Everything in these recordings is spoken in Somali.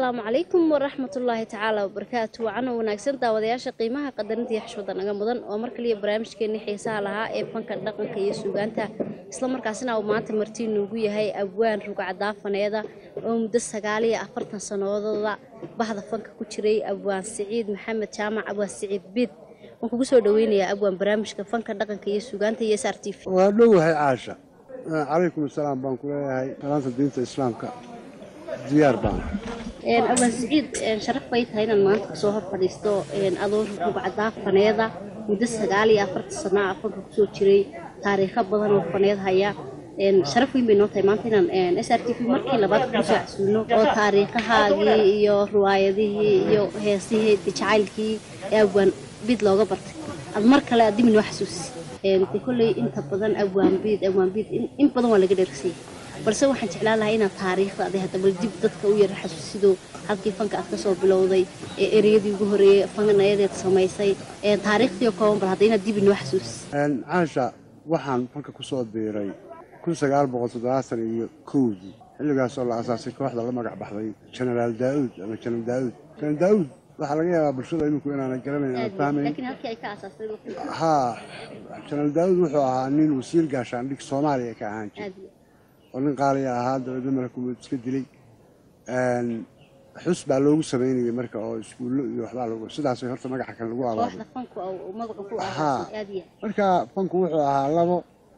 asalaamu calaykum waraxmatullaahi tacaala wabarakaatu wacano wanaagsan daawadayaasha qiimaha qadarinta iyo xishmada naga mudan oo mar kaliya barnaamijkeeni xiisaha lahaa ee fanka dhaqanka iyo suugaanta islamarkaasina uu maanta martii nuugu yahay abwaan rugcadaafaneeda oo muddo sagaal iyo afartan sannadoodooda bahda fanka ku jiray abwaan siciid maxamed jaamac abwaan siciid biid waan kugu soo dhaweynayaa abwaan barnaamijka fanka dhaqanka iyo suugaanta iyo s r t v waa dhowahay caasha calaykum asalaam baan ku leeyahay salaanta diinta islaamka diyaar baan abwaan siciid sharaf bay tahay inaad maanta kusoo hor fadhiisto adoo rugcadaafaneeda muddo sagaal iyo afartan sanaa fanka kusoo jiray taariikho badan oo faneed haya sharaf weyn bay noo tahay maanta inaan s r t v markii labaad kusoo casuulno oo taariikhahaagii iyo riwaayadihii iyo heesihii jacaylkii ee abwaan biid looga bartay aad mar kale aad dimi noo xasuusi de kolley inta badan abwaan biid abwaan biid in badan waa laga dheersayay balse waxaan jeclaan lahaa inaad taariikhda aday hadda bal dib dadka u yara xasuusido halkii fanka aad ka soo bilowday ee ereyadii ugu horreeyey fannayadeed samaysay taariikhdii oo kooban bal hadda inaad dib inoo xasuusi caasha waxaan fanka ku soo biiray kun sagaal boqol toddobaatan iyo kowdii xilligaasoo la asaasay kooxda la magac baxday jenaraal daa'uud ama jenaraal daa'uud jenaraal daa'uud waxaa laga yaabaa bulshada iminku inaana garanayn aan fahmayn laakiin halkii ay ka aasaastay haa jenaraal daa'uud wuxuu ahaa nin wasiir gaashaandhig soomaaliya ka ahaan jiray aad iyo oo nin qaaliya ahaa dabeedna malakumood iska dilay xus baa loogu samaynayay marka oo iskuullo iyo waxbaa lagu sidaasay horta magaca kan lagu abaabay kooxda fanku uu magaca ku Haa. aasaasay aad iyo marka fanku wuxuu ahaa labo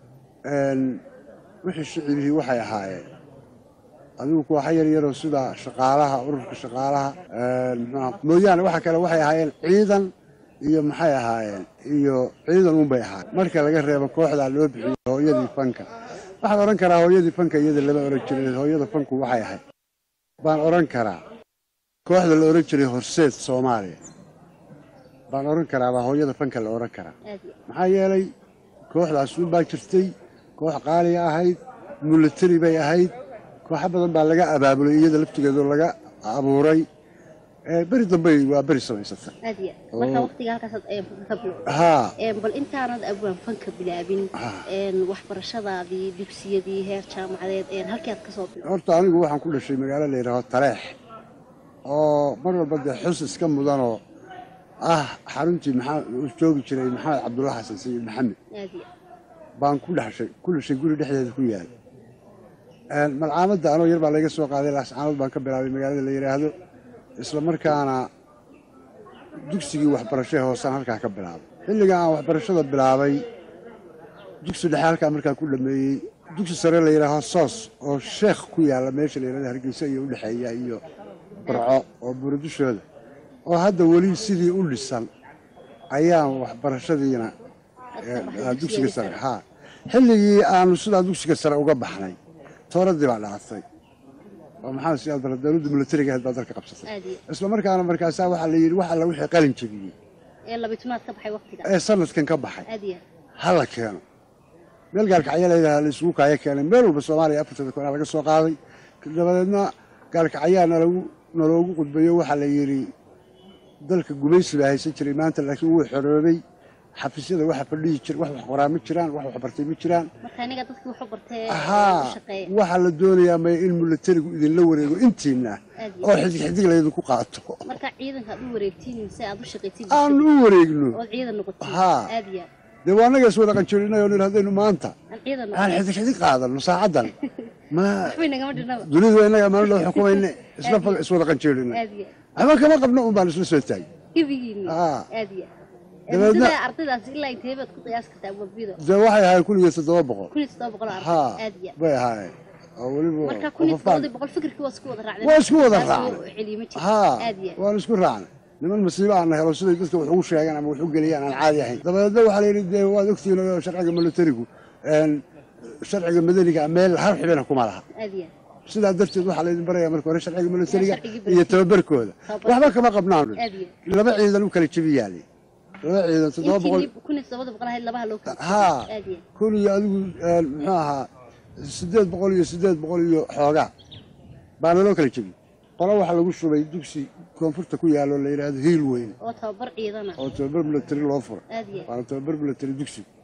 wixii shicibihii waxay ahaayeen adigu kooxa yar yaroo sida shaqaalaha ururka shaqaalaha muxuaha mooyaane waxa kale waxay ahaayeen ciidan iyo maxay ahaayeen iyo ciidan unbay ahaayeen marka laga reebo kooxdaa loo bixiyey hooyadii fanka waxaan odhan karaa hooyadii fanka iyada lama odhan jirin hooyada fanku waxay ahayd baan odhan karaa kooxda la odhan jiray horseed soomaaliya baan odhan karaa baa hooyada fanka la odhan karaa aad iyo maxaa yeelay kooxdaas un baa jirtay koox qaaliya ahayd mulatari bay ahayd kooxo badan baa laga abaabulay iyada laftigeedoo laga abuuray ee beri dambey waa beri samaysata aad iyo marka waqtiga halkaasaad ee fanka ka bilowday haa Een, bal intaanad abwaan fanka bilaabin Ah. een, waxbarashadaadii dugsiyadii heer jaamacadeed een, halkii aad ka soo bilowday horta anigu waxaan ku dhashay magaalo la yidhaaho taleex oo mar walba dee xus iska mudanoo ah xaruntii maxaa uu joogi jiray maxamed cabdulla xasan sayid maxamed aad iyo baan ku dhashay ku dhashay guri dhexdeeda ku yaal malcaamadda anoo yar baa layga soo qaaday laascaanood baan ka bilaabay magaalada la yidhaahdo isla markaana dugsigii waxbarashee hoosaan halkaa ka bilaabay xilliga aan waxbarashada bilaabay dugsi dhexe halkaa markaa ku dhameeyey dugsi sare la yidhaaho soos oo sheekh ku yaalla meesha la yidhahdo hargeysa iyo udhexeeya iyo barco oo buuradushooda oo hadda weli sidii u dhisan ayaan waxbarashadiina Aad ka baxday eh, dugsiga sare sare. haa xilligii aanu sidaa dugsiga sare uga baxnay tooradii baa dhalatay oo maxaa siyaad bara dowladda milatariga ahayd baa dalka qabsatay aad iyo isla markaana markaasaa waxaa la yidhi wax alla wixii qalin jebiyey ee labitunaad ka baxay waqtiga ee sanadkan ka baxay aad iyo ha la keeno meel gaalkacyo layidhaha la isugu kaaya keenay meel walba soomaaliya afartada koonaa laga soo qaaday dabadeedna gaalkacyaa nalagu naloogu qudbayo waxaa la yidhi dalka gumaysi baa haysan jiray maanta laakiin wuu xoroobay xafiisyada waxa fadhiyi jir wax wax qoraa ma jiraan wax wax bartay ma jiraan marka aniga dadkii wuxuu bartee haa u shaqeeya waxaa la doonayaa maya in milatarigu idinla wareego intiina Aad iyo oo xidig xidig laydinku qaato marka ciidanka aad u wareegtiin mise aad u shaqaytiin aan u wareegno ood ciidan noqotiin Haa. aad iyo dee waa annaga is wada qanjoolinay oo nin haddaynu maanta aan ciidan aan noqotin xidig xidig qaadano saacaddan ma waxbay nagama dhinaba dunidu waa innaga maalin loo xukumayne isla fal iswada qanjoolinay aad iyo waxba kama qabno un baan isla soo taagay gebigiini Haa. aad iyo Dabeedna- muddada ardaydaas ilaa intee baad ku qiyaas kartaa wabido dee waxay ahayd kun iyo toddoba boqol kun iyo toddoba boqol oo haa arday aad iyo bay ahaayeen oo weliba marka kun iyo qofafaan- toddobadii boqol fikirkii waa isku wada raacdeen waa isku wada Taas raacnay. uu celiyo ma jiro haa aad iyo waan isku raacnay niman masiibo aan helo siday dadka wax ugu sheegaan ama wax u geliyaan aan caadi ahayn dabadeedna waxaa la yidhi dee waad ogtihiin oo sharciga milatarigu een, sharciga madaniga meel har xibina kuma laha aad iyo sidaa darteed waxaa laydin barayaa marka hore sharciga milatariga sharcigii bari- iyo tababarkooda Tababar- waxba kama qabnaan aad iyo laba ciidan u kala jebi yaali laba ciidan toddoba boqol intii kun iyo toddobada boqol ahayd labaha loo kala haa aad iyo kun iyo adigu een, muxuu ahaa siddeed boqol iyo siddeed boqol iyo xoogaa baana loo kala jebi qolo waxaa lagu shubay dugsi koonfurta ku yaalo la yidhaahdo hiil weyn oo tababar ciidana oo tababar milatari loo furay aad iyo waana tababar milatari dugsigu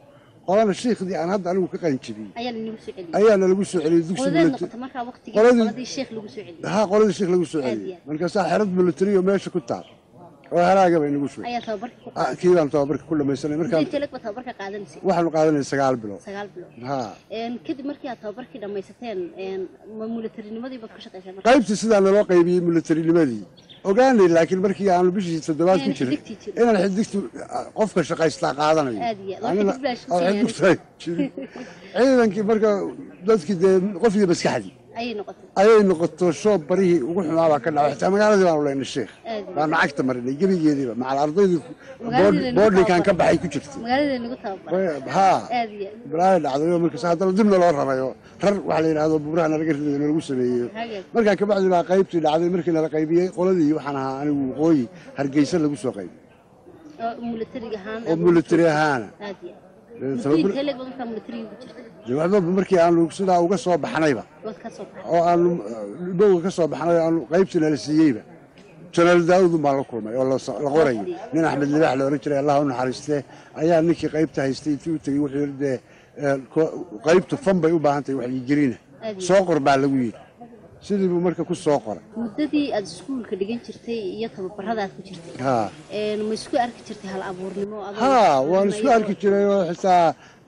qolana shiikhdii aan hadda anigu ka qalinjibiyey ayaa lanagu soo celiyey ayaa nalagu soo celiyey dugsi qodadeed military noqota markaa waqtigii Qoladii- qoladii sheekh lagu soo celiyey haa qoladii shiikh lagu soo Aad celiyey iyo aad. markaasaa xerad military oo meesha ku taal oo halaagaba inagu soo ayaa tababarka ku Ah, kii baan tababarka ku dhamaysanay markaan intee lag ba tababarka qaadanaysay waxaanu qaadanay sagaal bilood sagaal bilood haa Een, kadib markii aad tababarkii dhammaysateen een, ma militarinimadi baad ku shaqayseen marka qaybtii sidaa naloo qaybiyey milatarinimadii ogaanay laakiin markii aanu bishii toddobaad ku Inaan jirin xidigtii jirin. inaan xidigtu ah, qofka shaqaystaa qaadanayo Aad iyo aad. Waa Anina- xidig baa oo shaqeynaya. xidigtaa jirin ciidankii marka dadkii dee qofkii maskaxdii ayay noqotay ayay noqoto shoob barihii ugu xumaabaa ka dhacay xitaa magaaladii baanu leynay sheekh Aad iyo baanu cagta marinay gebigeediiba macal ardaydii Magaaladii lagu boodhinkan ka tababaray. baxay ku jirtay magaalada lagu tababaray haa aad iyo aad balaayo dhacday oo markaas haddana dibna loo rarayo rar waxa la yidhaahdo buuraha nalaga ridayo nalagu sameeyeyo hagaag markaa kabacdi baa qaybtii dhacday markii nala qaybiyey qoladii waxaan ahaa anigu waqooyi hargeysa lagu soo qaybiyey oo militariga ahaan oo military ahaana aad iyo Ee, aad tababar- intee lag ba markaa militariga ku jirtay dee waxba markii aanu sidaa uga soo baxnayba waad ka soo baxay oo aanu dhibowga ka soo baxnay oo aanu qaybtii nala siiyeyba janaal daawudun baan la kulmay oo la- la qorayo nin axmed libaax la ohan jiray allah u naxariistee ayaa ninkii qaybta haystay intii u tegey wuxuu yidhi dee ee, ko- qaybtu fan bay u baahan tahay waxyigelina Aad iyo soo qor baa lagu yidhi sidii buu marka ku soo qoray muddadii aad iskuulka dhigan jirtay iyo tababarada aad ku jirtay haa een, ma isku arki jirtay hal abuurnimo adoo haa waan isku iyadoo- arki jiray oo xitaa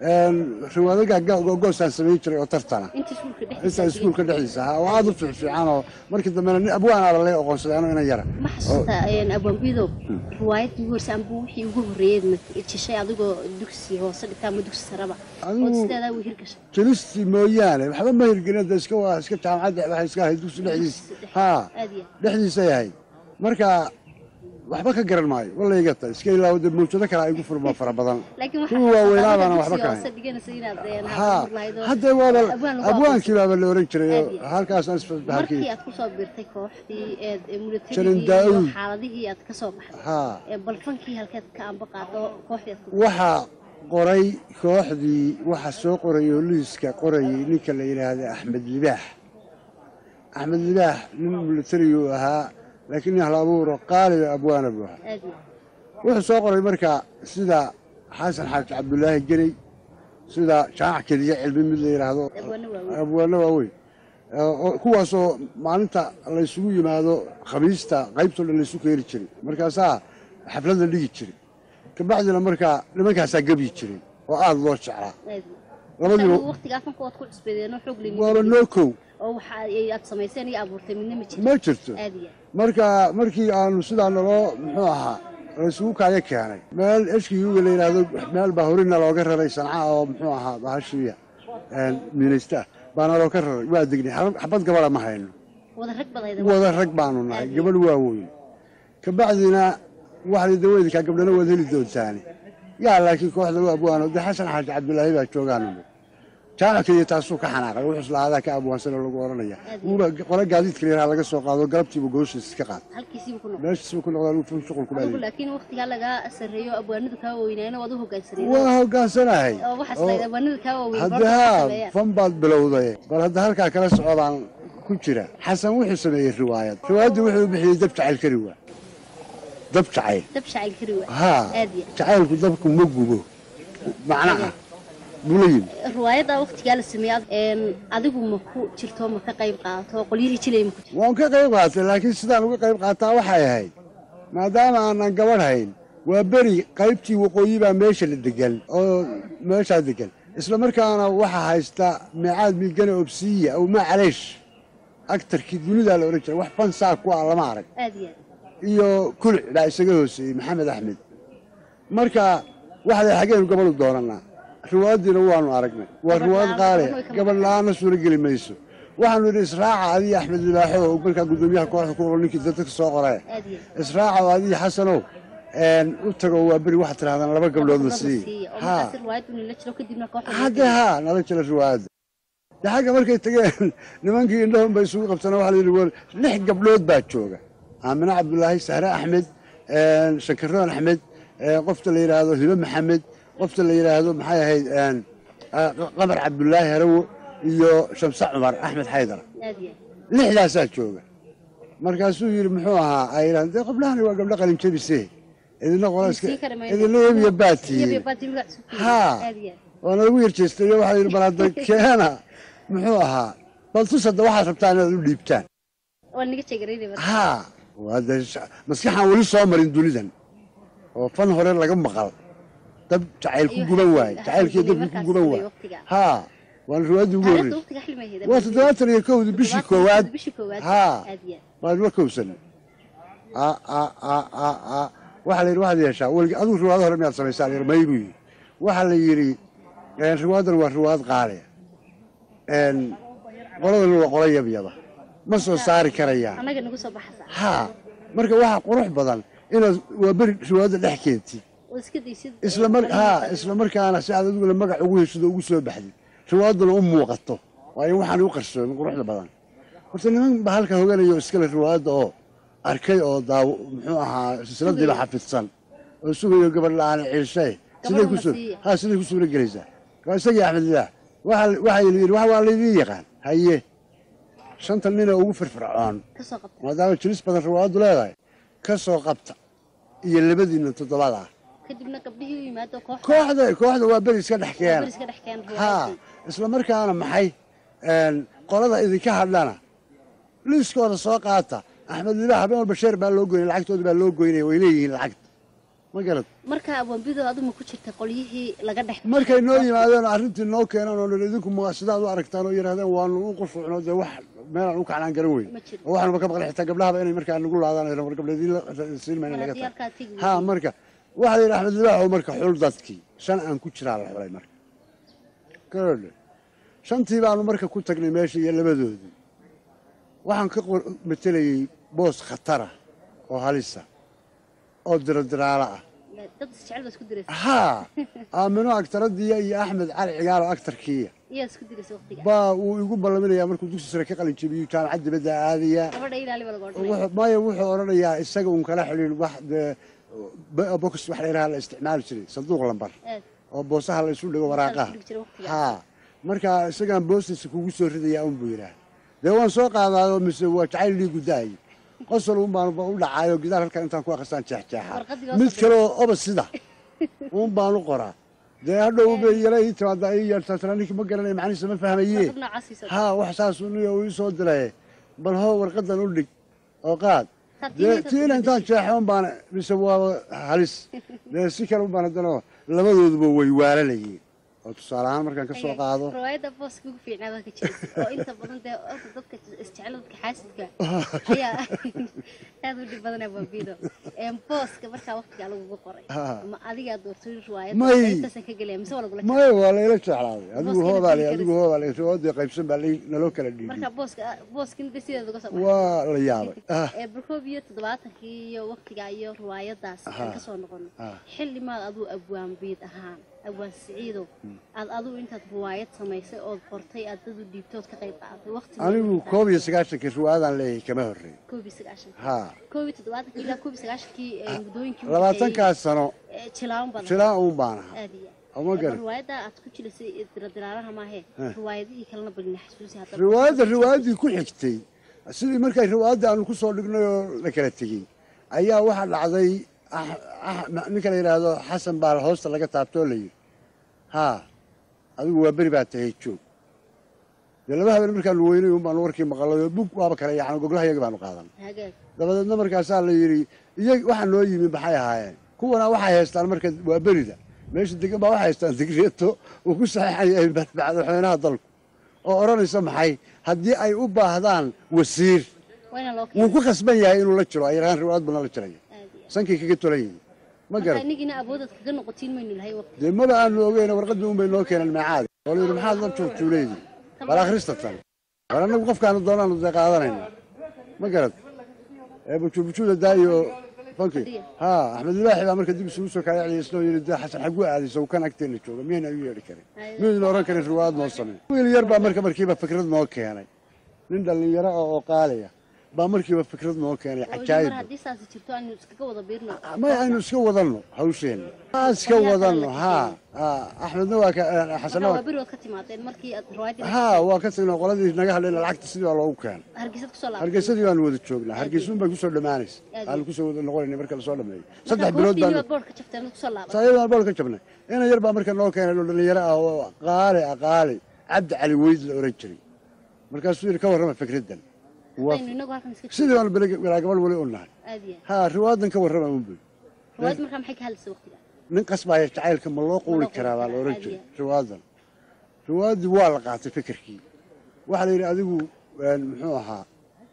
riwaadaga goosaan samayn jiray oo tartana inta iskuulka intaa dhexdiisa iskuulka dhexdiisa ahaa oo aad u fiicfiican oo markii dambena nin abwaanaaba lay oqoonsaday anoo inan yara ma xasuusta abwaanbidow riwaayadii ugu horreysay amba wixii ugu horreeyay ma jeshay adigoo dugsi hoose dhigta ama dugsi saraba Adigu- oo sideedaa way hirgashay jelistii mooyaane waxba ma hirgelin de iska waa iska jaamacadda waxay iska ahayd dugsi dhexdiisa haa aad iyo dhexdiisay ahayd marka waxba ka garan maayo walayga ta iska ilaawo de mawjado kale ay gu furma fara badan laakiin kuwa waaweynaa baana waxba ka hoose hayn dhiganaysa inaad een, hal haa abuur lahayd oo haddee waaba abwaan lagu abwaankii baaba la oran jiray Aad oo iyo- halkaasaan isfasbaxalkii markii aad kusoo birtay kooxdii eed ee Jaran militarigii iyo Daa'uud. xaaladihii aad ka soo baxday haa ee balfankii halkeed ka amba qaado kooxdii aad ku waxaa qoray kooxdii waxaa soo qoray oo liiska qorayay ninka la yidhaahda axmed libaax axmed libaax nin militariyuu ahaa laakiin nin hal abuuro qaaliba abwaana buu ahaa aad iyo wuxuu soo qoray marka sida xasan xaaji cabdulaahi gerey sida jaamac keliya cilmi mid la yidhaahdo abwaano waaweyn abwaano waaweyn oo- oo- kuwaasoo maalinta laysugu yimaado khamiista qaybtoo dhan laysu keeni jiray markaasaa xaflad la dhigi jiray kabacdina markaa nimankaasaa gebyi jiray oo aada loo jeclaa aad iyo labadiiba waqtigaas marka waad ku cusbeedeen oo xoog waaba leeyihiin noo kow oo waxa ay aad samayseen iyo abuurtay midna ma jiro ma jirto aad iyo marka markii aanu sidaa naloo muxuu ahaa laysugu kaayo keenay meel eshkiyuga la yidhaahdo meel baa horina looga raray sanca oo muxuu ahaa bahashiya miinaysta ah baana looga raray waa degnay xab- xabad gabadha ma hayno wada rag badayda wada rag baanu nahay gabadh waaweyn kabacdina waxay daweydkaa gabdhana waad heli doontaani yaa laakiin kooxda u abwaano de xasan xaaji cabdulaahi baa joogaanu jaamac keliya taasuu ka xanaaqay wuxuu islaadaa ka abwaansan oo lagu oranaya wuuba qole gaadiidka yaraa laga soo qaado galabtiiba gooshiis iska qaad halkiisiiba ku noqon meeshiisba ku noqdaa lagu ful shuqul ku adigu dhaaliy laakiin waqtigaa lagaa sarreeyo abwaanadu kaa weynaayeen waad u hoggaansaneen waa hoggaansanahay oo waxaas lahayd abwaanadu kaa waaweyn hadde haa fan baad bilowday bal hadda halkaa kala socodaan ku jira xasan wuxuu sameeyey riwaayad riwaayaddii wuxuu u bixiyey dab jacayl kari waa dab jacayl dab shacayl kari waa haa aad iyo jacaylku dabku ma gubo macnaha buu la yimi riwaayadda waqtigaa la sameeyey een adigu ma ku jirto ma ka qayb qaadato qolyihii jilay ma ku jirto waan ka qayb qaatay laakiin sidaan uga qayb qaataa waxay ahayd maadaama aanan gabadh hayn waa beri qaybtii waqooyi baa meesha la degan oo meeshaa degan isla markaana waxaa haysta meecaad milgane obsiya aw maa caleesh agtarkii dunidaa la odhan jiray wax fansaa ku ah lama arag aad iyo iyo kuluc baa isaga hooseeyey maxamed axmed marka waxday xaggeenu gabadhu doonanaa riwaayaddiina waanu aragnay waa riwaayad qaale gabadh la-aanna suuro geli mayso waxaanu yidhi israaca adiyo axmed libaaxo oo markaa guddoomiyaha kooxda ku ninkii dadka soo qoree aad iyo israaca oo adiyo xasanow een, u tago waa beri waxaad tidhahdaan laba gabdhood la siiye oo haa markaas riwaayaddu nila jiro kadibna kooxda hadde haa nala jira riwaayadda de xagga markay tageen nimankii indhahun bay isugu qabtana waxaa la yidhi war lix gabdhood baa jooga aamine cabdulaahi sahre axmed een, shankaroon axmed een, qofta la yidhaahdo hibe maxamed qofta la yidhaahdo maxay ahayd een, ah, qamar cabdulaahi harawo iyo shamse cumar axmed xaydar aad iyo lixdaasaa jooga markaasuu yidhi muxuu ahaa ay yidhahdeen dee gabdhahani waa gabdho qalin jebise idina qola iska Sii kara mayno. idina yeb iyo baatiye iyo baati magac soo haa aad iyo waa nalagu yarjeestayo waxaa yidhi bal hadda keena muxuu ahaa bal tus hadda waxaad rabtaan inaad u dhiibtaan waa naga jeegarayna marka haa waa dee sh- maskaxaan weli soo marin dunidan oo fan hore laga maqal dab jacayl ku Iyo guban waxaa waaye jira- jacaylkii dabki ku markaas guban jiray waaye waqtiga. haa waana riwaayadii ugu taariikhda horreysay waqtiga xilmay ahayd waa toddobaatan iyo kowdii bishii koowaad bishii koowaad haa aad iyo aad waan la kowsan a a a a a waxaa la yidhi waxaad yeeshaa welig adigu riwaado hore miyaad samaysaan yar may buu yidhi waxaa la yidhi een, riwaadan waa riwaad qaaliya een, qoladana waa qola yabyaba ma soo saari karayaan annaga nagu soo baxasa haa marka waxaa qurux badan inaad waa beri riwaayadda dhex keentid oo iska daysid isla mar haa isla markaana si aad adiguna magac ugu heshido ugu soo baxdid riwaayadduna u muuqato waa in waxaan u qarsoomin quruxda badan horta niman baa halka hoganayo iskale riwaayadda oo arkay oo daaw muxuu ahaa silsiladiiba xafidsan oo sugayo gabadh la-aan ciishe siday ku soo siiya. haa siday ku suura gelaysaa waa isagii axmed lilaah waxaa waxaa yidhi wax waa laydiin yaqaan haye shanta ninoo ugu firfircoon ka soo qabta maadaama jilis badan riwaayaddu leedahay ka soo qabta iyo labadiinna toddobaad ah kadibna gabdhihii u yimaado koox kooxda kooxda waa beri iska dhex keena iska dhex keen haa isla markaana maxay een, qolada idinka hadhana liiskooda soo qaata axmed lilah habeen walba sheer baa loo goynay lacagtooda baa loo goynaya way leeyihiin lacagta ma garad marka abwaanbido aduma ku jirta qolyihii laga dhex markay noo yimaadeen arrintii noo keenan oo dhan idinku ma sidaad u aragtaan oo yidhahdeen waanu u qusuucno dee wax meelaan u kacnaan garan weyn Ma jiro. oo waxanuba ka maqlay xitaa gabdhahaba inay markaa nagu laadaan ay war gabdheediin siin mayna laga haddii tahay halkaa tegi haa marka waxaa la yidhi axmed libaaxow marka xul dadkii shan aan ku jiraa la xulay marka garodhe shantii baanu marka ku tagnay meesha iyo labadoodii waxaan ka qor- matelayey boos khatara oo halisa oo dirodiraalo ah dad isjecel baa isku diraysa haa aamino agtaradiiya iyo axmed cali cigaalo agtarkiiya iyaa isku diraysa waqtiga baa uu igu ballaminayaa markuu dugsi sare ka qalin jebiyey jaamacad dibadda aadaya gabadha ilaali baa laga odhanaya wuxuu- maya wuxuu odhanayaa isaga uun kala xidhiir wax dee b- box wax la yidhaha la isticmaali jiray sanduuq lambar aad oo boosaha la isu dhigo waraaqaha dhigi jiray waqtiga haa marka isagaan boostiisa kugu soo ridayaa un buu yidhaah dee waan soo qaadaayoo mise waa jacayl lii gudaayey qosol un baan u dhacaayo gidaar halkan intaan ku akhristaan jeexjeexa Warqaddii loo mid soo kale oo oba sida un baan u qoraa dee hadhow bay yala ii timaada ii yeertaa tana ninkii ma garanaya macnihiisa ma fahmaye warqad noocaasiisa haa wax saas niyo uu ii soo diray bal hoo warqadan u dhig oo qaad Taa dee tiina tiina intaan jeexo un baan mise waa halis dee si kale un baan haddana labadooduba way waalanayeen oo tusaale ahaan markaan ka soo qaado riwaayadda booska ugu fiicnaada ka jirta oo inta badan dee horta dadka isjecel dadka xaasidka ayaa aad u dhib badan abaabido booska markaa waqtigaa lagugu qoray Ha. ma adigaa doortay riwaayadda May. intaasan ka gelaya mise waa lagula maya waa layla jeclaaday adigu Booskina hoobaa le tiri adigu hoobaa le riwaadii qaybsan baa lai- naloo kala dhiibay marka booska booskina de sideeda uga soo baxay waa la yaabay ah ee barkoob iyo toddobaatankii iyo waqtigaa iyo riwaayadaas aan ka soo noqono Ah. xillimaad aduu abwaan biid ahaan abwaan siciidow aad aduu intaad riwaayad samaysay ood qortay aad dad u dhiibtood ka qayb qaadatay waqti anigu koob iyo sagaashankii riwaayadaan leeyahay kama horreey koob iyo sagaashankii haa koob iyo toddobaatankii ilaa koob iyo sagaashankii ee muddooyinkii u labaatankaas sano dhexeeyey, ee jilaan badan silaa uun baan ahaa aad iyo oo ma aad garan riwaayadda aad ku jilisay diradiraalaha maahee riwaayadihii kalena balina xasuusi hadda riwaayadda riwaayaddii ku xigtay sidii markay riwaayadda aanu ku soo dhignay oo la kala tegey ayaa waxaa dhacday ah- ah- ninka la yidhaahdo xasan baa hoosta laga taabtoo la yidhi haa adigu waa beri baa tahay joog dee laba habeen markaanu weynay un baanu warkii maqalay oo bug waaba kale yacni goglaha iyaga baanu qaadan hagaag dabadeedna markaasaa la yidhi iyag waxaa noo yimi maxay ahaayeen kuwana waxay haystaan marka waa berida meesha degan baa waxay haystaan digreeto uu ku saxeexaya madaxweynaha dalku oo odhanaysa maxay haddii ay u baahdaan wasiir waa inaan loo wuu keenay ku khasban yahay inuu la jiro ay yarahaan riwaayad badna la jiraya aad iyo aad sankay kaga tolan yihiin ma marka garan inagina awoodad kaga noqotiin maynu lahay waqti dee maba aanu ogeyna warqaddii un bay noo keeneen meecaadi oo la yidhi maxaad la juurjuuleydii bal akhrista tan bal annagu qofkaanu doonaanu dee qaadanayna ma garad ee bujubujuda daayo fanki haa axmed libaaxi baa marka dib isugu soo kala celiyay isnoo yidhi dee xasan xagu aadaysa uu kan agteena jooga miyayna u yeedhi karin miyayna oran karin riwaayad noo samey wiil yar baa marka markiiba fikrad noo keenay nin dhallinyaro ah oo qaaliya baa markiiba fikrad noo keenay oo mar cajaayib haddii saasi jirto aynu iskaga wada biirno may aynu iska wadanno hawsheenna aa iska wadanno haa haa axmedna waa ka xasanna marka waa waa berigood ka timaadeen markii aad riwaayadii haa waa ka tagnay qoladii naga hadlayna lacagta sidii baa loogu keenay hargeysad kusoo laabtay hargeysadii baanu wada joognaa hargeysuun baa kusoo dhammaanaysa Aad aanu kusoo wada noqonayna marka lasoo dhameeyo marka saddex bilood goobtiinii baan baad boodhka jabteen kusoo laabatay saayadaan bool ka jabnay ina yar baa marka noo keenay oo dhalinyaro ah oo qaali ah qaali cabdi cali weyd la oran jiray markaasuu yidhi ka warrama fikraddan waa aynu inagu halkan iska sidii baanu bilaa gabal weli u nahay aad iyo haa riwaadan ka warrama unbay riwaayad markaa maxay ka hadlaysa waqtiga nin qasbaaya jacaylka ma loo quuli Ma loo karaa baa la quuli oran karaa, jiray aad riwaadan riwaaddii waa la qaatay fikirkii waxaa la yidhi adigu een, muxuu ahaa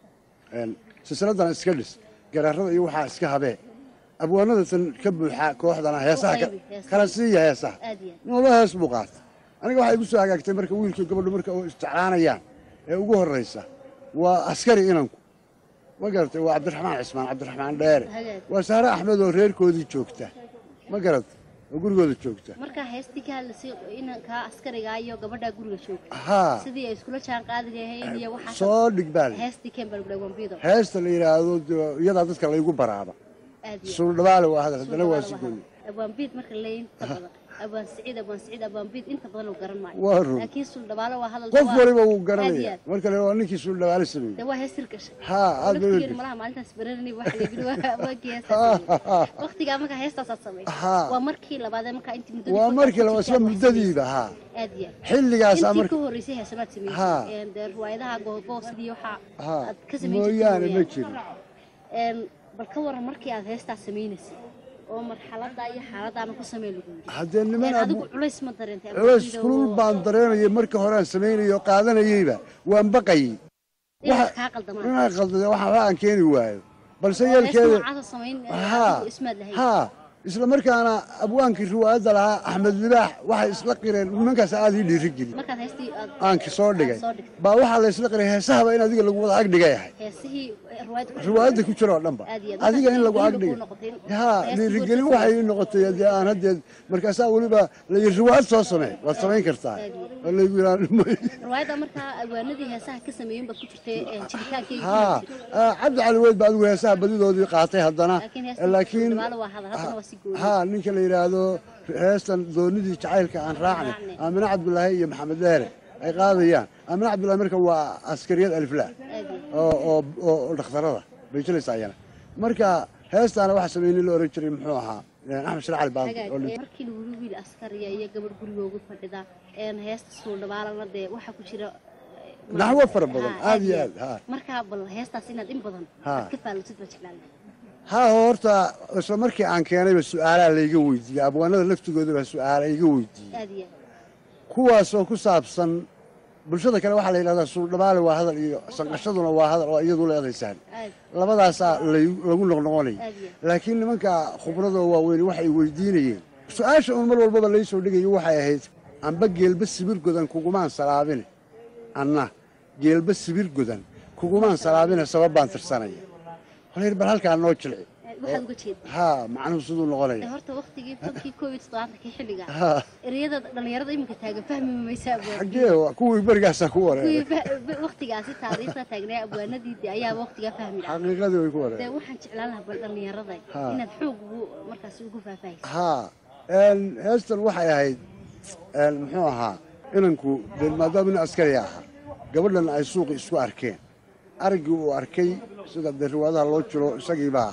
een, silsiladan iska dhis garaarada iyo waxaa iska habee abwaanada tan ka buuxa kooxdana heesaha ka- qaybi, heesaha. kala siiya heesaha aad iyo nolol hees buu qaatay aniga waxay igu soo hagaagtay marka wiilkii gabadhu marka oo isjeclaanayaan ee ugu horraysa waa askari inanku ma garatay waa cabdiraxmaan cismaan cabdiraxmaan dheere Hagaag. waa saare axmed oo reerkoodii joogta ma garatay oo gurigooda joogta markaa heestii ka hadlaysay inankaa askarigaa iyo gabadhaa guriga joogta haa sidii ay iskula jaan qaadi lahayn iyo waxaa soo dhig baa la heestii keen baa lagu wambido heesta la yidhaahdo dee iyadaa dadka laygu baraaba aad iyo suuldhabaale waa hadal haddana waa si gooni abwaanbiid marka la inta badan abwaan siciid abwaan siciid abwaanbiid inta badan uu garan maayo waa run laakiin suldhabaalo waa hadal qof waa- waliba wuu aad iyo garanaya aad. marka le waa ninkii suuldhabaale sameeyey dee waa hees hirgashay haa aad bay laftigeenu malaha maalintaas baranani waxa la yidhi waa waagii heestaas waqtigaa markaa heestaasaad samaysay Haa. waa markii labaadee markaa intii muddadii waa furka markii ku la jirtay isla aad wax muddadiiba haa samaysay. aad iyo aad xilligaasaa intii marka ka horreysay heesamaad Haa. samaysay dee riwaayadaha goobo sidii waxaa Haa. aad ka samayn jirtay mooyaane ma mooyaane. jirin Een, bal ka waran markii aad heestaas samaynaysay oo marxaladdaa iyo xaaladaana ku samey lagu yidhi haddee niman Een, abu adigu culays ma dareentay ama culays sida kulul oo- baan dareemayay marka hore aan samaynayay oo qaadanayeyba waan baqayey inaad waxa- kaa qaldamaan inaan qaldade waxa waxba aan keeni waayo balse oo hees yeelkeeda noocaasa samayn ee, haa adigu ismaad lahayn haa isla markaana abwaankii riwaayadda lahaa axmed libaax waxay isla qireen nimankaas aad ii dhiirigeli markaad heestii aad aanki soo dhigay soo dhigtay. baa waxaa la isla qiray heesahaba in adiga lagu wada agdhigay ahay heesihii riwaayadda ku riwaayadda ku jiro oo dhanba Aad iyo aad. adiga in lagu Markaas agdhigay dhiirigelin kuu noqotay. haa Heesta dhiirigelin guurka waxay ii noqotay dee aan haddeed markaasaa weliba layi riwaayad soo samee waad samayn kartaa Aad iyo oo laygu yidhaa riwaayadda markaa alwaanadii heesaha ka sameeyeen baad ku jirtay ee, jiritaankeyga haa ah, cabdi cali weyd ba adigu heesaha badidoodii qaatay haddana laakiin heesta laakiin Suldhabaale waa hadal haddana waa si gooni haa ninka la yidhaahdo heestan doonidii jacaylka aan raacnay Raacnay. aamine cabdulaahi iyo maxamed dheere ay qaadayaan aamine cabdulaahi marka waa askariyad aliflaa aad iyo oo oo oo- oo dhakhtarada bay jilaysaa ayana marka heestaana waxa sameeyey la oran jiray muxuu ahaa eh, axmed shir cali baandi hagaag oo ee, dhintay. markii lagu yidhi wiil askariya iyo gabadh gurigooga fadhida een heesta suuldhabaalana dee waxaa ku jira ee, naxwo fara badan Haa, aad iyo aad haa markaa bal heestaas inaad in badan Haa. aad ka faalotid baa jeclaan lahay haa horta isla markii aan keenayba su-aalaa layga weydiiyey abwaanada laftigooda baa su-aala iga weydiiyey aad iyo aad kuwaasoo ku saabsan bulshada kale waxaa la yidhahdaa suuldhabaale waa hadal iyo sanqashaduna waa hadal oo iyadu leedaysaan aad labadaasaa lay- lagu noqnoqonaya aad iyo laakiin nimanka khubradoo waaweyn waxay weydiinayeen su-aasha un mar walbaba laysoo dhigayo waxay ahayd amba geelba sibir godan kugumaan salaabine anna geelba sibir godan kugumaan salaabine sabab baan tirsanaya holayr bal halkaa noo jilci aad waxaad uga jeedaa haa macnuhu siduu ee, noqonaya horta waqtigii tonkii koob iyo toddobaatankii xilliga haa ereyada dhalinyarada iminka taagan fahmi maysaa abwaan xaggee wa- kuwii berigaasaa ku wareeray kuwii fa- waqtigaasi taariikhda taagnaa abwaanadii dee ayaaba waqtigaa fahmi lahaa xaqiiqadii way ku dee wareeray waxaan jeclaan lahaa bal dhalinyarada Haa. inaad xoog ugu markaasi ugu faahfaahayso haa een, heestan waxay ahayd een, muxuu ahaa inanku dee maadaama nin askari ahaa gabadhan ay suuqi isku arkeen araggii uu arkay sida dee riwaadaha loo jiro isagiibaa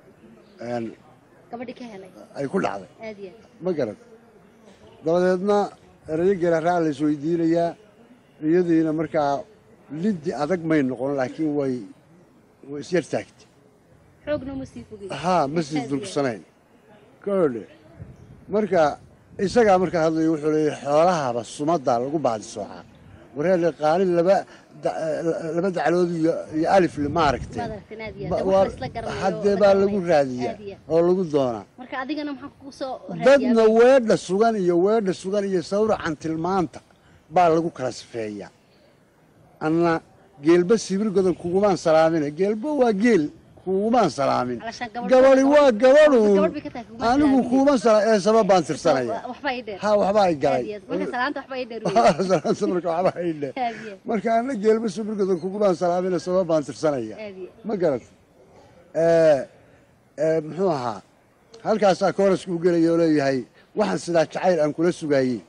een, gabadhi ka helay ay ku dhacday aad iyo aad ma garad dabadeedna erayo geeraraa la isweydiinayaa iyadiina markaa liddi adag may noqon laakiin way way isyar taagtay xoogna uma sii fogin haa ma sii durgsanayn koodhe marka isagaa markaa hadlaya wuxuu leeyahy xoolahaba sumaddaa lagu baadi soocaa wareele qaalin laba da- laba daclood iyo iyo alifle ma aragtee maad aragteen aad iyo Ba- aad dee waa- wax la isla garanayo haddee la baa garanayo. lagu raadiyaa Aad iyo aad. oo lagu doonaa marka adigana maxaa kugu soo dadna raadiyaa weedha sugan iyo weedha sugan iyo sawracan tilmaanta baa lagu kala sifeeyaa anna geelba sibir godan kugumaan salaamina geelba waa geel kuugumaan salaamin Alashaan gabadh- gabadhi waa gabadhuun Gabadh bay ka tahay, kugumaan anigu salaamin. kuuma sala ee sabab baan tirsanaya waxba ii dheer ha waxbaa i Aad galay iyo aad. marka salaanta waxba ii dheer weeye. salaanta marka waxbaa i dhe Aad iyo aad. marka ana geelba suburgada kugumaan salaamina sabab baan tirsanaya Aad iyo aad. ma garat ee ee muxuu ahaa halkaasaa koorasku u gelaya oo leeyahay waxaan sidaa jacayl aan kula sugaayey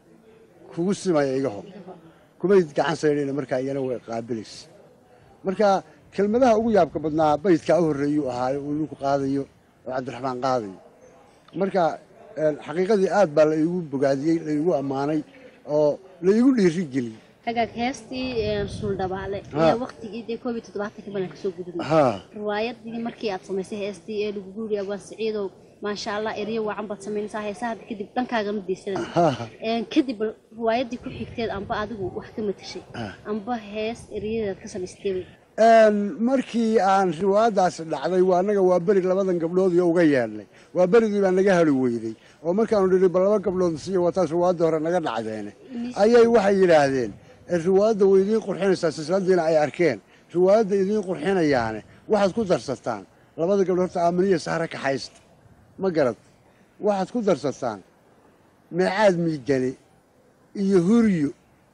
kugu simaya iga hor kumay gacan saydhayna markaa iyana way qaabilaysa marka kelmadaha ugu yaabka badnaa baydkaa u horreeyuu ahaayo uu ninku qaadayo oo cabdiraxmaan qaadayo marka een, xaqiiqadii aad baa la iigu bogaadiyey la iigu ammaanay oo la iigu dhiiri geliyey hagaag heestii een, suuldhabaale Ha. ayaa waqtigii dee koob iyo toddobaatanka balan kasoo gudubnay haa riwaayadii markii aad samaysay heestii ee lagu guuriya abwaan siciidow maasha allah eryo wacan baad samaynaysaa heesaha hadda kadib dhankaaga ma deysanaysa haa Een, kadib bal riwaayadii ku xigteed amba adigu wax ka matashay Ah. amba hees eryadeed ka samaystay Een, markii aan riwaayadaasi dhacday waa annaga waa beri labadan gabdhood iyo uga yeedhnay waa berigii baa naga hali weyday oo markaanu nidhi bal laba gabdhood siiyo wataas riwaayadda hore naga dhacdeene ayay waxay yidhaahdeen "Eh, riwaayadda way idiin qurxinaysaa silsiladiina ay arkeen riwaayadda idiin qurxinayaane waxaad ku darsataan labada gabdhood horta aaminiya sahre kaxaysta ma garad waxaad ku darsataan meecaad miigane iyo huryo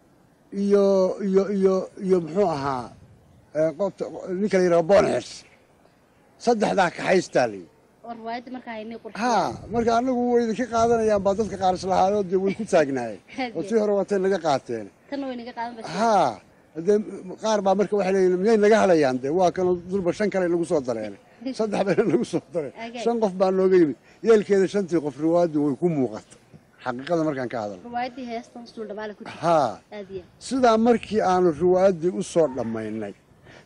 iyo iyo iyo iyo muxuu ahaa ee, qofta ninka la yidhaha boonxers saddexdaa kaxaystaa la yidhi oo riwaayadii markaa haynay qurxiya haa marka anagu way idinka qaadanayaan baa dadka qaar islahaayoo dee way ku taagnaayeen oo tii hore watay naga qaateen tanna way naga qaadan bashay haa dee qaar baa marka waxay leeyihin miyay naga halayaan dee waa kanoo durba shan kale nagu soo dareen saddex bayna nagu soo dareen Agay. shan qof baa nooga yimid yeelkeeda shantii qof riwaayaddu way ku muuqata xaqiiqada markaan ka hadalno riwaayadii heestan suuldhabaale ku jirta haa aad iyo sidaa markii aanu riwaayaddii u soo dhammaynay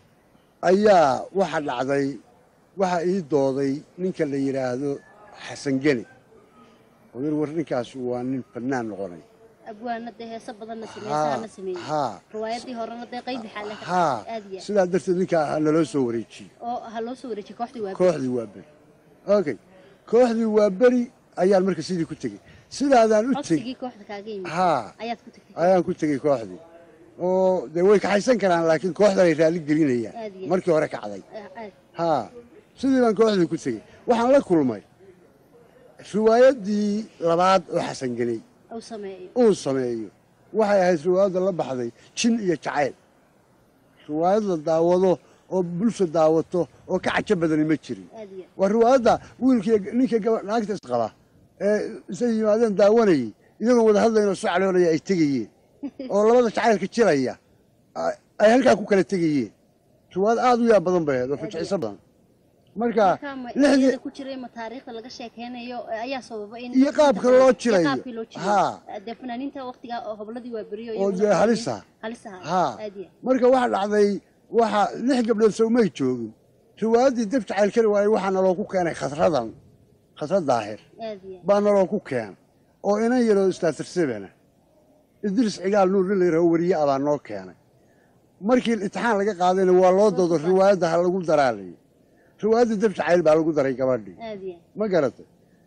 ayaa waxa dhacday waxa ii dooday ninka la yidhaahdo xasan geni oo yar war ninkaas waa nin fannaan noqonay abwaana dee heeso badanna haa sameysahana sameeyey haa riwaayadii horena dee qaybi xaale ka haa aad iyo aad. sidaa darteed ninkaa ha naloo soo wareejiyey oo ha loo soo wareejiyay kooxdii waa kooxdii waa beri okay kooxdii waa beri ayaan marka sidii ku tegey sidaadaan u tegey codsigii kooxda kaaga yimid haa ayaad ku tagtay ayaan ku tegey kooxdii oo dee way kaxaysan karaan laakiin kooxdan ay raalli gelinayaan Aad iyo aad. markii hore kacday Ah, aad haa sidii baan kooxdii ku tegey waxaan la kulmay riwaayaddii labaad oo xasan geney uu sameeyo uu sameeyo waxay ahayd riwaayadda la baxday jin iyo jacayl riwaayad la daawado oo bulsha daawato oo ka cajo badani ma jirin aad iyo waa riwaayadda wiilkii ninka gaba naagta isqaba ee isay yimaadeen daawanayay iyagoo wada hadlayno soo caloolaya ay tegayeen oo labada jacaylka jiraya ay- ay halkaa ku kala tegayeen riwaayad aad u yaab badan bay ahayd oo fajiciso badan marka markaa ma lixdii iyada ku jiray ma taariikhda laga sheekeynayo ayaa sababa in Iyo qaabka loo jilayo. iyo qaabkii loo jilayo Haa. dee fanaaniinta waqtiga oo hobladii waa beriyo oo dee halisa halisa haa aad iyo marka waxa dhacday waxa lix gabdhood sawmay joogin riwaayaddii dab jacayl kari waayey waxaa naloo ku keenay khatradan khatrad daahir aad iyo baa naloo ku keenay oo inan yaroo istaatirseebana idris cigaal nuur nin la yidhaho weriye ah baa noo keenay markii imtixaan laga qaadayna waa loo doodo riwaayadda ha lagu daraalayay riwaayaddii dab jacayl baa lagu daray gabadhii aad iyo ma garatay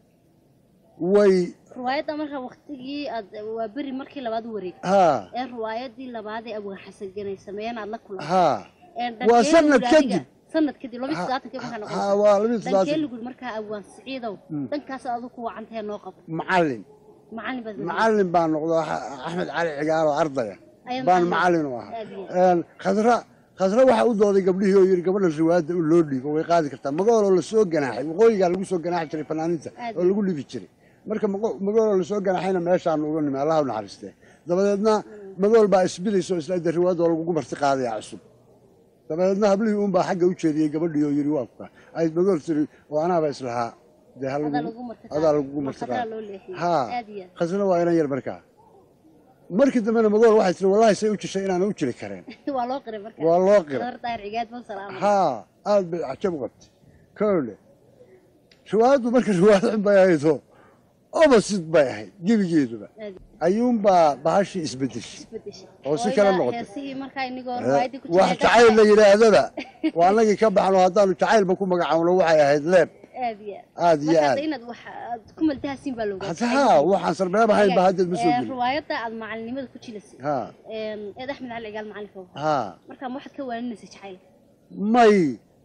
way riwaayadda marka waqtigii aad waa beri markii labaad u wareegtay haa ee riwaayadii labaad ee abwaan xasan ganay sameeyeen aad la kulantay haa Ee, Waa dhankee sanad lagu yidhi adiga- kadib. sanad kadib laba iyo toddobaatanka markaa haa noqonaysa waa labiyo dhankee toddobaatan lagu yidhi markaa abwaan siciidow dhankaas adigu ku wacantahee noo qabo macallin macallin baad macallin baan noqdo Ax- axmed cali cigaal oo ardaya Ayaan baan macallin. macallin u ahaa Aad iyo Een, khadra khadra waxaa u dooday gabdhihii oo yidhi gabadhan riwaayadda u loo dhiibo way qaadi kartaa magooloo lasoo ganaaxay waqooyigaa lagu soo ganaaxi jiray fanaaniinta Aad oo lagu dhibi jiray marka mago- magooloo lasoo ganaaxayna meeshaan uga nimi allah u naxariistee dabadeedna magool baa isbidaysa oo isla de riwaayadda oo lagugu marti qaadaya cusub dabadeedna hablihii uunbaa xagga u jeediyey gabadhii oo yidhi waa kuka ay magool tiri oo anaaba islahaa dee ha adaa lagu- lagu marti adaa lagugu marti qadaa qaada loo leexiyey haa aad iyo aad khasna waa inan yar markaa markii dambena magool waxay tiri wallahi say u jishay inaan u jiri kareen waa loo qiray marka waa loo qiray qadar daahir cigaad bal salaama haa aad bay cajab u qabtay kowle riwaayaddu marka riwaayad xun bay ahaydoo opposite bay ahayd gebigeeduba aad ayuunbaa bahashii isbedeshay isbedeshay oo si kale noqotay. heesihii markaa inigoo riwaayadii ku wax jiray jacayl la yidhaahdaba waa annagii ka baxno haddaanu jacaylba ku magacaawno waxay ahayd leeb aad iyo aad iyo marka aad hadda inaad wax aad ku maltahasiin baa loogaa hata haa waxaan sarbeeb ahayn ba haddeed ma soo gelin riwaayadda aad macalinimada ku jilasay haa eed axmed cali cigaal macalinka haa markaa ma waxaad ka waaninaysa jacaylka may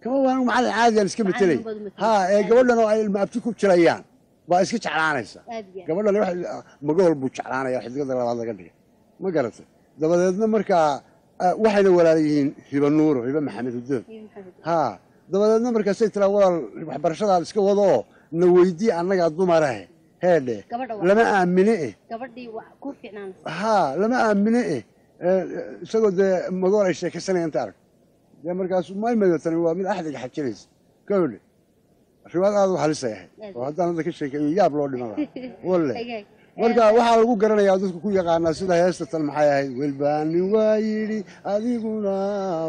kama waan macallin caadiyan iska metelay baad u metelay. ha ee gabadhan oo ay ilma abti ku jirayaan baa iska jeclaanaysa aad iyo aad. gabadhan wax magool buu jeclaanaya xidigada labaad laga dhigay ma garatay dabadeedna markaa ah, waxayna walaala yihiin hiba nuuro hiba maxamed hudoon Iyo maxamed. ha dabadeedna markaasay tiraa walaal waxbarashadaad iska wado oo na weydii annagaa dumarahe heedhe Gabadha waa- lama aamine eh gabadhii waa ku fiicnaanaysa ha lama aamine eh Eh, isagoo dee magool ay sheekaysanaya inta arag dee markaas maymayo tani waa mid axdiga xajinaysa gabadhe riwaad aad u halisay ahayd oo haddaan hadda ka sheekeeyo yaab loo dhiman lahaa walle Agaag. marka waxaa lagu garanayaa dadku ku yaqaanaa sida heesta tan maxay ahayd welbaani waa yidhi adiguna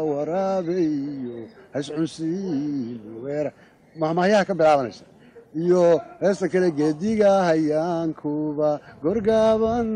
waraabayo hascunsiin weera mahmahyaha ka bilaabanaysa iyo heesta kale geediga hayaankuba gorgaaban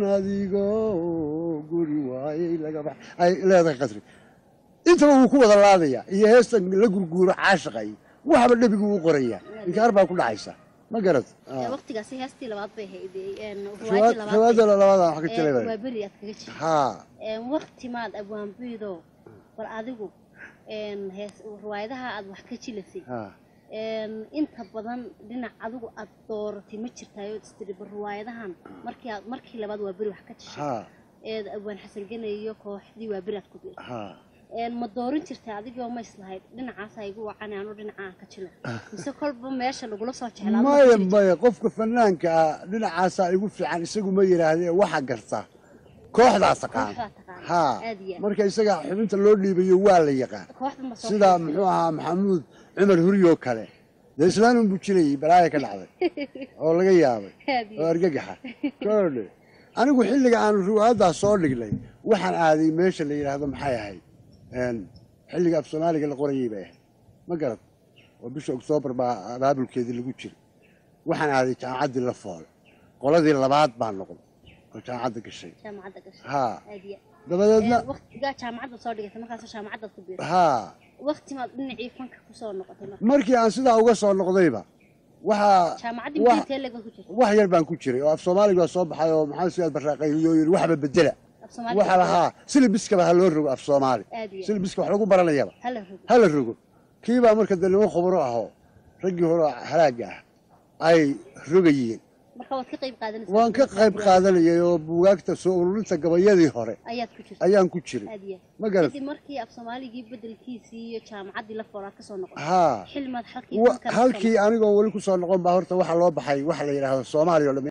adigoo guri waayey laga bax ay leedahay qadri intaba wuu ku wada laadaya iyo heesta la gurguuro caashiqa iyo waxba dhebigu u qoraya inkaar baa ku dhacaysa ma garad Ee, waqtigaasi heestii labaad bay ahayd een, riwaad ruwaayadii riwaada labaad labaadaan wax ka ee, jiray waa beri aad kaga jirta haa Een, waqti maad abwaanbiido bal adigu een, hees ruwaayadaha aad wax ka jilasay haa een, inta badan dhinac adigu aad dooratay ma jirtaayo istiri bal ruwaayadahan markii aad markii labaad waa beri wax ka tishay haa eed abwaan xasan genayo kooxdii waa beri aad ku biirtay haa een ma doorin jirtay adigoo ma islahayd dhinacaas ha igu wacan anu dhinacaan ka jilo mise kolba meesha lagula soo jeclaa maya maya qofka fanaanka ah dhinacaasaa igu fiican isagu ma yidhaahdee waxa garta kooxdaa taqaan Kooxdaa taqaan. haa Aad iyo aad. marka isaga xubinta loo dhiibayo waa la yaqaan kooxda ma soo sida muxuu ahaa maxamuud cumar huriyoo kale dee islaanun buu jilayay balaaya ka dhacday oo laga yaabay Aad iyo oo argagaxa koodhe anigu xilliga aanu riwaayaddaa soo dhignay waxaan aaday meesha la yidhaahdo maxay ahayd een, xilliga af soomaaliga la qorayay bay ahayd ma garad oo bisha oktoobar baa abaabulkeedii lagu jiray waxaan aaday jaamacaddii la foole qoladii labaad baan noqday oo jaamacadda gashay jaamacadda gashay haa aad iyo dabadeedna aad. waqtigaa jaamacadda soo dhigatay markaasoo jaamacaddaad ku biirtay haa waqti maad dhinacii fanka kusoo noqotay marka markii aan sidaa uga soo noqdayba waxaa jaamacaddii wax- mudintee leeg baad ku jirtay wax yar baan ku jiray oo af soomaaliga waa soo baxay oo maxamed siyaad barraaqayoo yidhi waxba bedela af soomaali waxa lahaa silibiskaba ha loo rogo af soomaali aad iyo aad. silibiska wax lagu baranayaba hala rogo ha la rogo kiibaa marka dee niman khubro ahoo raggii hore oo halaagga ah ay rogayeen marka waad ka qayb qaadanaysaa waan ka qayb qaadanayay oo buugaagta soo ururinta gabayadii hore ayaad ku jirtay ayaan ku jiray aad iyo aad. ma garat kadib markii af soomaaligii bedelkiisii iyo jaamacaddii la foolaad kasoo noqotay haa xilmaad halkii wa- fanka la soo halkii anigoo weli ku soo noqon baa horta waxa loo baxay waxa la yidhaahdo soomaaliya oo dhan